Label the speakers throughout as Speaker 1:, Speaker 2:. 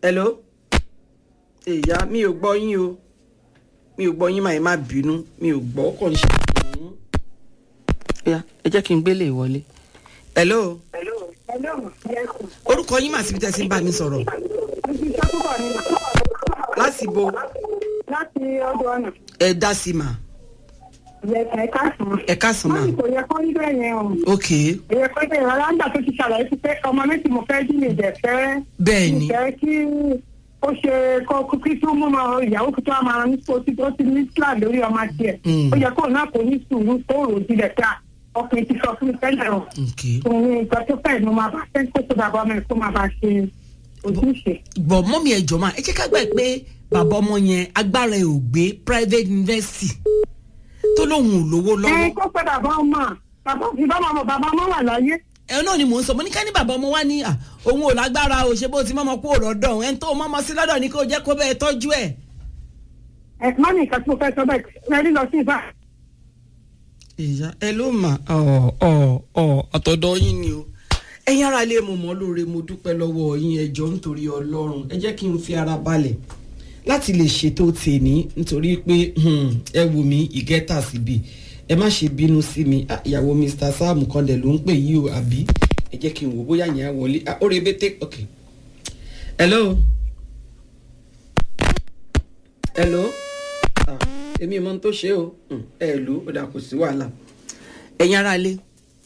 Speaker 1: hello ìyá mi ò gbọ́ yín o mi ò gbọ́ yín máa ẹ má bínú mi ò gbọ́ kàn ṣe. ẹ jẹ́ kí n gbélé ìwọlé. hello orúkọ yín mà síbi tẹ́ sí ń bá mi sọ̀rọ̀ láti bo
Speaker 2: láti ọdọ ọ̀nà.
Speaker 1: ẹ dá sí mà
Speaker 2: Ìyẹ̀kẹ̀ ẹ̀ka sùn.
Speaker 1: ẹ káàsán mà
Speaker 2: Wọ́n ní kò yẹ kó rí bẹ́ẹ̀ yẹn o.
Speaker 1: ok
Speaker 2: Èyẹ kó bẹ̀rẹ̀ rárá nígbà tó ti ṣàlàyé sí pé ọmọ méjì mo fẹ́ jí mi ìdẹ̀ fẹ́.
Speaker 1: bẹ́ẹ̀ ni
Speaker 2: Ìfẹ́ kí ó ṣe kó kí tó mú ọmọ ìyàwó kí tó wá máa ní kó tí ó ti ní plan lórí ọmọ tiẹ̀.
Speaker 1: Mm.
Speaker 2: Ó yẹ kó náà kó ní sùúrù tó rò jílẹ̀ pé à, ọkùnrin ti sọ fún mi tẹ́lẹ̀ o.
Speaker 1: ok
Speaker 2: Òun ni nǹkan tó fẹ́ mo máa bá fẹ́ kó tó bàbá ọmọ ẹ̀ kó máa bá ṣe ojúṣe.
Speaker 1: bọ̀ mọ́mí ẹ jọ̀ọ́ mà ẹ jẹ́ ká gbà pé bàbá ọmọ yẹn agbára ẹ̀ ò gbé private university tó lóun ò lówó
Speaker 2: Ẹ
Speaker 1: lọ́wọ́
Speaker 2: kó pé bàbá ọmọ bàbá ìbámu ọmọ bàbá ọmọ wà láyé.
Speaker 1: ẹ náà ni mò ń sọ mo ní ká ní bàbá ọmọ wa ní à òun ò lágbára o ṣe bó ti mọ́mọ́ kú òrọ̀dọ̀ ẹ̀ ń tó mọ́mọ́ sí lọ́dọ̀ ni kò jẹ́ kó bẹ́ẹ̀ tọ́jú ẹ̀.
Speaker 2: Ẹ má ní nǹkan tí mo fẹ́ sọ bẹ́ẹ̀ ẹ rí lọ sí ìbá.
Speaker 1: ìyá ẹ ló mà ọ ọ ọ àtọ̀dọ̀ yín ni o ẹ̀yin ara ilé mo mọ̀ lóore mo dúpẹ́ lọ́wọ́ yín ẹ jọ̀ọ́ nítorí ọlọ́run ẹ jẹ́ kí n fi ara balẹ̀ láti lè ṣètò tèmi nítorí pé hmm, ẹ wù mí ìgẹ́tà síbi ẹ má ṣe bínú sí mi Ah, ìyàwó Mr Sam kan dẹ̀ ló ń pè yí o àbí ẹ jẹ́ kí n wò bóyá yẹn á wọlé Ah, ó rebete ok hello hello ah, èmi mọ ohun tó ṣe o Hmm, ẹ lù ú ó dà kò sí wàhálà ẹ̀yin ará ilé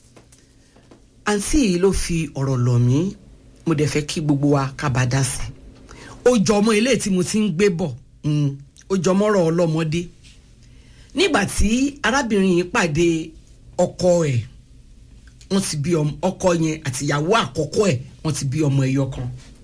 Speaker 1: àǹtí yìí ló fi ọ̀rọ̀ lọ̀ mí mo dẹ̀ fẹ́ kí gbogbo wa ká bá dá sí i ó jọ ọmọ ilé tí mo ti ń gbé bọ̀ mm, ó jọ mọ́rọ̀ ọlọ́mọdé nígbà tí arábìnrin yìí pàdé ọkọ ẹ̀ wọ́n ti bí ọmọ ọkọ yẹn àti ìyàwó àkọ́kọ́ ẹ̀ wọ́n ti bí ọmọ ẹyọ kan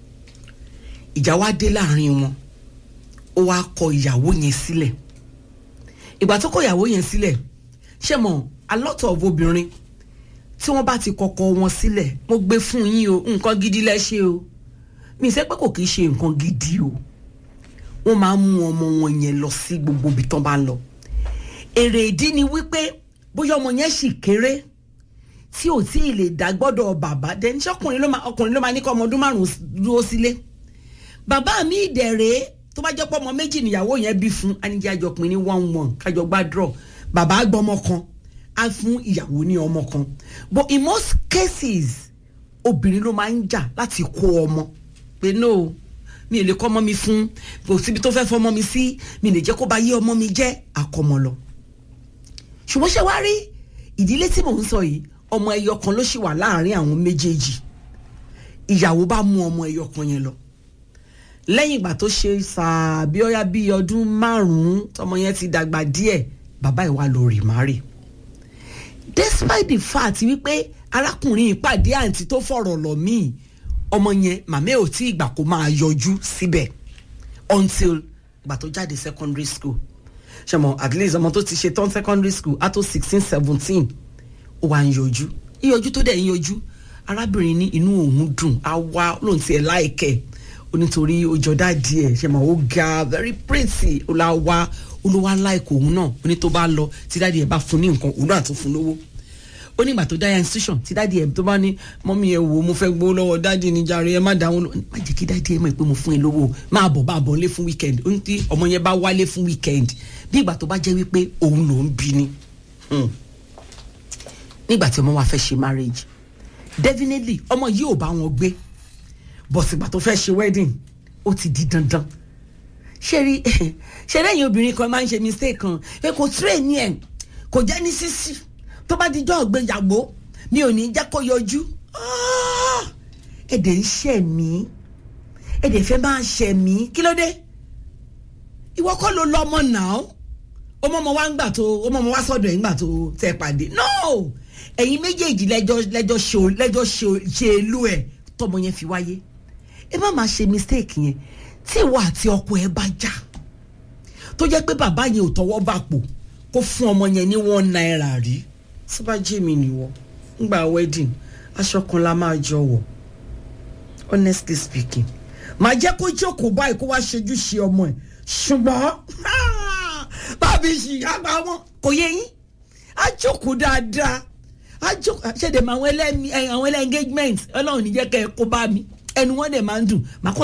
Speaker 1: ìjà wá dé láàrin wọn ó wá kọ ìyàwó yẹn sílẹ̀ ìgbà tó kọ ìyàwó yẹn sílẹ̀ ṣé mọ̀ a lot of obìnrin tí wọ́n bá ti kọ́kọ́ wọn sílẹ̀ mo gbé fún yín o nǹkan gidi lẹ ṣe o mi ṣe pé kò kì í ṣe nǹkan gidi o wọ́n máa ń mú ọmọ wọn yẹn lọ sí gbogbo ibi tán bá ń lọ èrè ìdí ni wípé bóyá ọmọ yẹn sì kéré tí ò tí ì lè dá gbọ́dọ̀ bàbá dẹni ṣé ọkùnrin ló máa ọkùnrin ló máa ní kọ́ ọmọ ọdún márùn-ún dúró sílé bàbá mi ìdẹ̀rẹ̀ tó bá jẹ́ pé ọmọ méjì níyàwó yẹn bí fún anijẹ́ àjọpin ní one one kájọ gbàdúrọ̀ bàbá gbọ́mọ kan á fún ìyàwó ní ọmọ kan but in most cases obìnrin ló máa ń jà láti kó ọmọ pé no mi ò lè kọ́ ọmọ mi fún kò síbi tó fẹ́ fọmọ mi sí mi lè jẹ́ kó bá yé ọmọ mi jẹ́ àkọ́mọ lọ ṣùgbọ́n ṣé wàá rí ìdílé tí mò ń sọ yìí ọmọ ẹyọ kan ló ṣì wà láàrin àwọn méjèèjì ìyàwó bá mú ọmọ ẹyọ kan yẹn lọ lẹ́yìn ìgbà tó ṣe sàbí ọ̀yá bíi ọdún márùn-ún tọmọ yẹn ti dàgbà díẹ̀ bàbá ẹ̀ wá lọ rì márì despite the fact wípé arákùnrin ìpàdé àǹtí tó fọ̀rọ̀ lọ míì ọmọ yẹn màmá ẹ̀ ò tí ìgbà kó máa yọjú síbẹ̀ until ìgbà tó jáde secondary school ṣe at least ọmọ tó ti ṣe tán secondary school á tó sixteen seventeen ó wá ń yọjú yíyọjú tó dẹ̀ ń yọjú arábìnrin ní inú òun dùn á wá lóun tiẹ̀ láìkẹ́ onítorí ojọ́dá díẹ̀ ṣe mọ̀ ó ga very pretty ó la wá olówó aláìkò òun náà ó ní tó bá lọ tí dáàdi ẹ̀ bá fún ní nǹkan òun náà tún fún lówó ó ní ìgbà tó dáyà institution tí dáàdi ẹ̀ tó bá ní mọ́mí ẹ̀ wò ó mo fẹ́ gbó lọ́wọ́ dáàdi ní jàre ẹ má dáhùn lọ má jẹ́ kí dáàdi ẹ̀ mọ̀ pé mo fún ẹ lówó máa bọ̀ máa bọ̀ nílé fún weekend ó ní tí ọmọ yẹn bá wálé fún weekend bí ìgbà tó bá jẹ́ wípé òun ló ń bí ni nígbà tí ọmọ wa fẹ́ ṣe marriage definitely ọmọ yìí ò bá wọn gbé bọ̀sìgbà tó fẹ́ ṣe wedding ó ti di dandan ṣe rí ṣe lẹ́yìn obìnrin kan máa ń ṣe mistake kan pé kò train ẹ̀ kò jẹ́ ní sísí tó bá dijọ́ ọ̀gbẹ́yàwó mi ò ní jẹ́ kó yọjú ẹ̀dẹ̀ ń ṣẹ̀ mí ẹ̀dẹ̀ fẹ́ máa ṣẹ̀ mí kí ló dé ìwọ kọ́ ló lọ ọmọ náà ọmọ ọmọ wa ń gbà tó ọmọ ọmọ wa sọ́dọ̀ ẹ̀ ń gbà tó tẹ́ pàdé no ẹ̀yin méjèèjì lẹ́jọ́ lẹ́jọ́ ṣe lẹ́jọ́ ṣe ìlú ẹ̀ tọmọ yẹn fi wáyé ẹ má máa ṣe mistake yẹn tí ìwọ àti ọkọ ẹ bá jà tó jẹ́ pé bàbá yẹn ò tọwọ́ bà pò kó fún ọmọ yẹn ní one naira rí tó bá jẹ́ mi nìwọ ńgbà wedding aṣọ kan la máa jọ wọ̀ honestly speaking màá jẹ́ kó jókòó báyìí kó wá ṣojú ṣe ọmọ ẹ̀ ṣùgbọ́n bàbí ṣìyá bá wọn kò yẹ yín á jókòó dáadáa á jókòó ṣẹ̀dẹ̀ mọ àwọn ẹlẹ́mi àwọn ẹlẹ́ engagement ọlọ́run níjẹ́ kẹ́ ẹ kó bá mi ẹnu wọn dẹ̀ máa ń dùn màá kọ́